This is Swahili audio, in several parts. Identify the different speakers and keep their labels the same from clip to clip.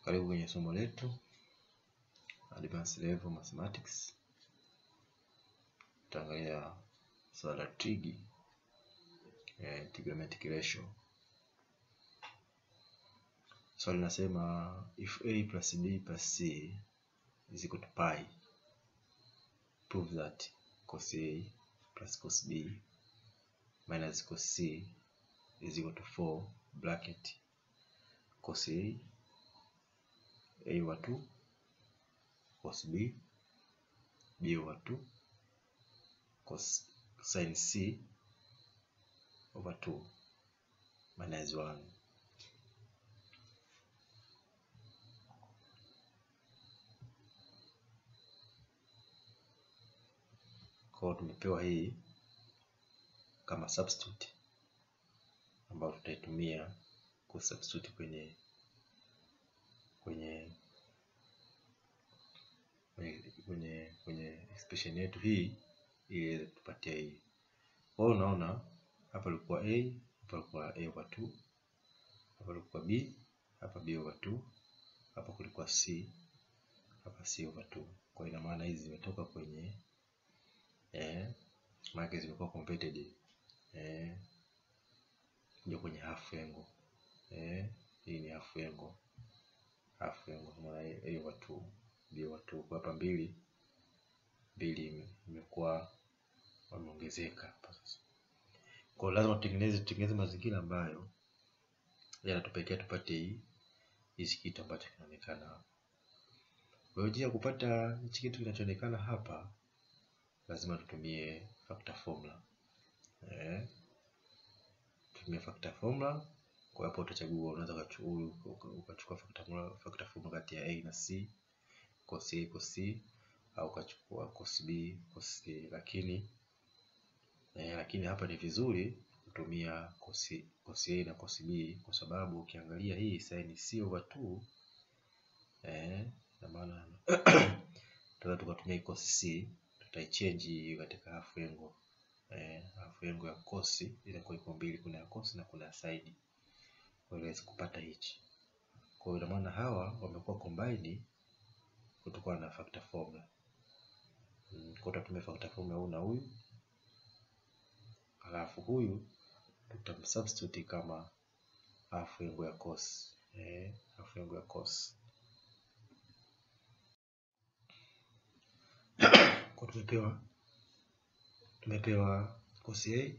Speaker 1: Karibu kwenye somo letu Advanced Level Mathematics. Tutaangalia swala la trig, eh, trigonometric ratio. Swali linasema if a plus b plus c is equal to pi prove that cos a plus cos b minus cos c is equal to 4 bracket cos a a over 2 cos b b over 2 cos sin c over 2 minus 1 kwa tumepewa hii kama substitute ambayo tutaitumia kusubstitute kwenye kwenye kwenye kwenye kwenye expression yetu hii ili iweze kutupatia hii. Kwa hiyo unaona hapa ilikuwa a, hapa ilikuwa a over 2, hapa ilikuwa b, hapa b over 2, hapa kulikuwa c, hapa c over 2. Kwa ina maana hizi zimetoka kwenye eh, maana zimekuwa converted eh, kuja kwenye half angle eh, hii ni half angle half angle maana a over 2 b over 2 kwa hapa mbili mbili imekuwa wameongezeka hapa sasa. Kwa hiyo lazima tutengeneze tutengeneze mazingira ambayo yanatupelekea tupate hii hichi kitu ambacho kinaonekana hapa. Kwa hiyo njia ya kupata hichi kitu kinachoonekana hapa lazima tutumie factor formula. Eh, tutumie factor formula. Kwa hapo utachagua, unaweza ukachukua factor formula, factor formula kati ya a na c, cos a cos c, au ukachukua cos b cos c, lakini eh, lakini hapa ni vizuri kutumia cos cos a na cos b kwa sababu ukiangalia hii sin c over 2 eh, na maana tunaweza tukatumia cos c tutaichange katika half angle eh, half angle ya cos inakuwa iko mbili, kuna ya cos na kuna ya side, kwa hiyo iweze kupata hichi. Kwa hiyo ina maana hawa wamekuwa combine kutokana na factor formula. Mm, kwa tutatumia factor formula huyu na huyu, alafu huyu tutamsubstitute kama half angle ya cos eh, half angle ya cos kwa tumepewa tumepewa cos A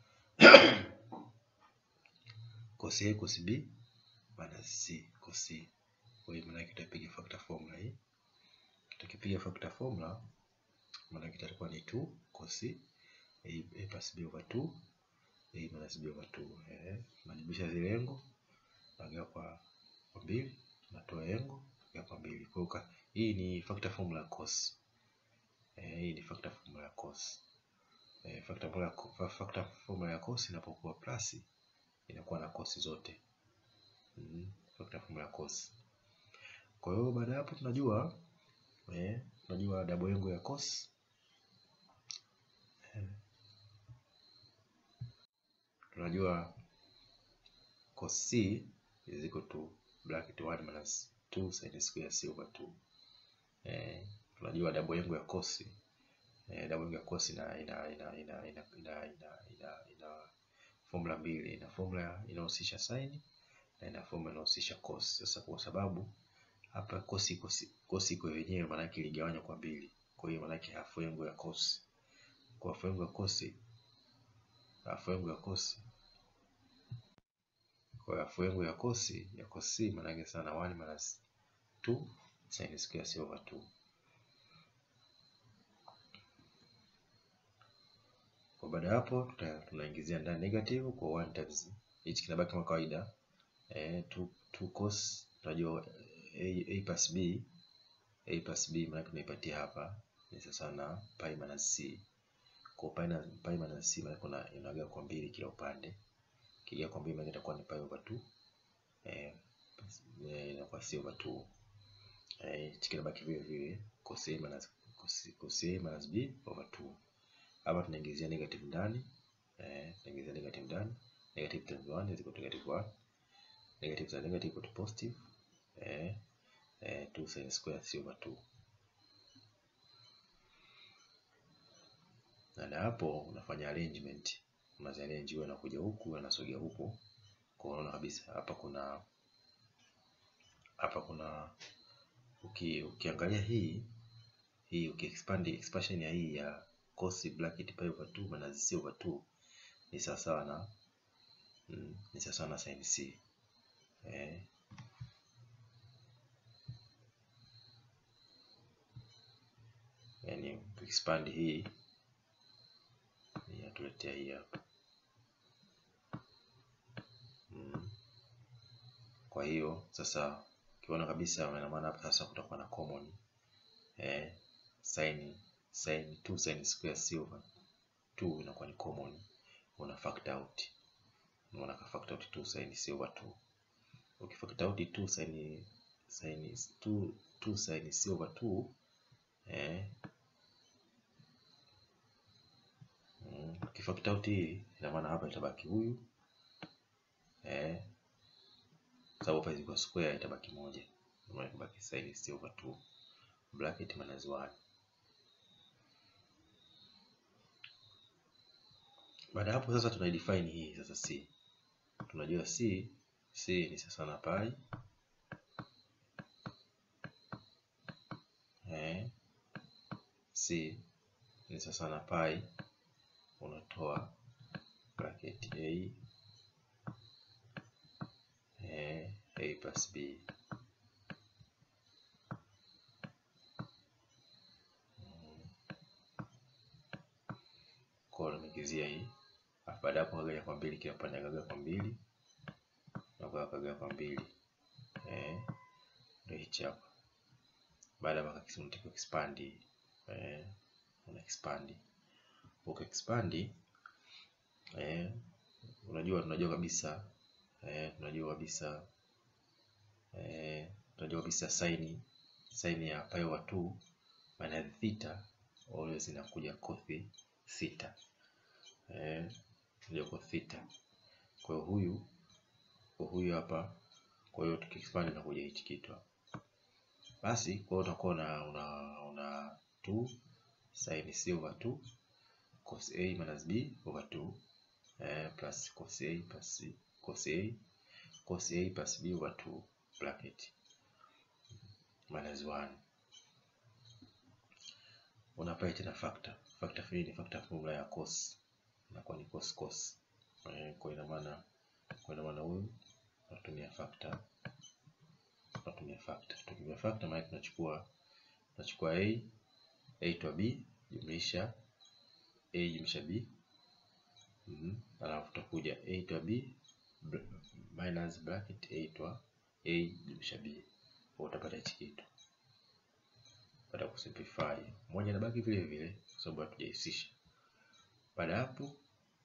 Speaker 1: cos A cos B minus C cos C. Kwa hiyo maana yake tutapiga factor formula hii. Tukipiga factor formula maana yake itakuwa ni 2 cos A, A plus B over 2 A minus B over 2. Eh, tunajumlisha zile engo nagawa kwa kwa mbili, tunatoa engo nagawa kwa mbili. Kwa hiyo hii ni factor formula ya cos. Eh, hii ni factor formula ya cos. Eh, factor formula factor formula ya cos inapokuwa plus inakuwa na cos zote. Mm, factor formula ya cos. Kwa hiyo baada ya hapo tunajua eh, tunajua double angle ya cos eh, tunajua cos c is equal to bracket 1 minus 2 sin square c over 2. Eh, tunajua double angle ya cos eh, double angle ya cos ina ina ina ina ina ina ina ina ina formula mbili, ina formula inahusisha sin na ina formula inahusisha cos. Sasa kwa sababu hapa cos iko cos iko yenyewe, maana yake iligawanywa kwa mbili, kwa hiyo maana yake half angle ya cos, kwa half angle ya cos, half angle ya cos kwa half angle ya cos ya cos c maana yake sana 1 minus 2 sin square c over 2 Kwa baada ya hapo tunaingizia ndani negative kwa 1 times hichi kinabaki kama kawaida eh, 2 2 cos tunajua a, a plus b a plus b maana tunaipatia hapa ni sasa na pi minus c. Kwa pi na pi minus c maana kuna inagawa kwa mbili kila upande, kigawa kwa mbili maana itakuwa ni pi over 2 eh, inakuwa c over 2 eh, hichi kinabaki vile vile cos a minus cos, cos a minus b over 2 hapa tunaingizia negative ndani eh, tunaingizia negative ndani. Negative times 1 is equal to negative 1. Negative za negative equal to positive. Eh, eh, 2 sin square c over 2. Na hapo unafanya arrangement, unaziarrange hiyo inakuja huku inasogea huku, kwa unaona kabisa hapa kuna hapa kuna uki, ukiangalia hii hii ukiexpand expansion ya hii ya cos bracket pi over 2 minus c over 2 ni sawasawa na mm, ni sawasawa na sin c eh. Yani expand hii inatuletea hii hapa mm. Kwa hiyo sasa ukiona kabisa, ina maana hapa sasa kutakuwa na common eh, sin sin 2 sin square c over 2 inakuwa ni common, una factor out, unaona ka factor out 2 sin c over 2. Ukifactor out 2 sin sin 2 2 sin c over 2 eh, mm, ukifactor out hii ina maana hapa itabaki huyu eh, sababu hapa ziko square itabaki moja, maana itabaki sin c over 2 bracket minus 1. Baada hapo sasa tuna define hii sasa c. Tunajua c c ni sasa na pi eh, c ni sasa na pi, unatoa bracket a eh, a plus b kwa nimekizia hii. Baada hapo kagawa kwa mbili, kila upande kagawa kwa mbili na kwa kagawa kwa mbili eh, ndio hichi hapa. Baada ya kisunti expand eh, una expand uka expand eh, unajua tunajua kabisa eh, tunajua kabisa eh, tunajua kabisa sin sin ya pi over 2 maana theta always inakuja cos theta eh, tunajua cos theta. Kwa hiyo huyu kwa huyu hapa, kwa hiyo tukiexpand inakuja hichi kitu hapa basi. Kwa hiyo utakuwa una una una 2 sin c over 2 cos a minus b over 2 eh, plus cos a plus cos a cos a plus b over 2 bracket minus 1 unapata tena factor factor hii ni factor formula ya cos inakuwa ni cos cos eh, kwa ina maana kwa ina maana huyu tunatumia factor tunatumia factor tukitumia factor maana tunachukua tunachukua a a to b jumlisha a jumlisha b mm -hmm. Alafu tutakuja a to b minus bracket a to a jumlisha b, kwa utapata hichi kitu. Baada ya kusimplify, moja inabaki vile vile kwa sababu hatujahisisha. Baada hapo,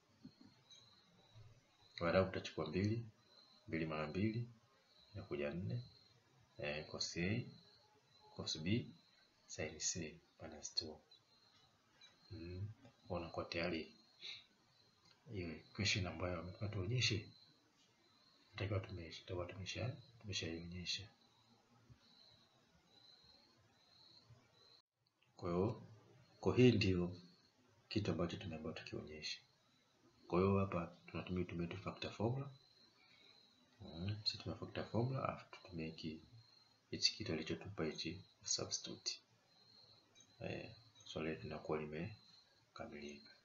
Speaker 1: baada hapo tutachukua mbili mbili mara mbili inakuja nne eh, cos a cos b sin c minus 2 mm, unakuwa tayari hiyo equation ambayo wametaka tuonyeshe, tutakiwa tumesha tumesha tumeshaionyesha. Kwa hiyo kwa hii ndio kitu ambacho tumeambiwa tukionyeshe. Kwa hiyo hapa tunatumia tumia tu factor formula mm, sisi tuna factor formula afu tutumie hiki hichi kitu alichotupa hichi substitute eh, swali letu linakuwa limekamilika.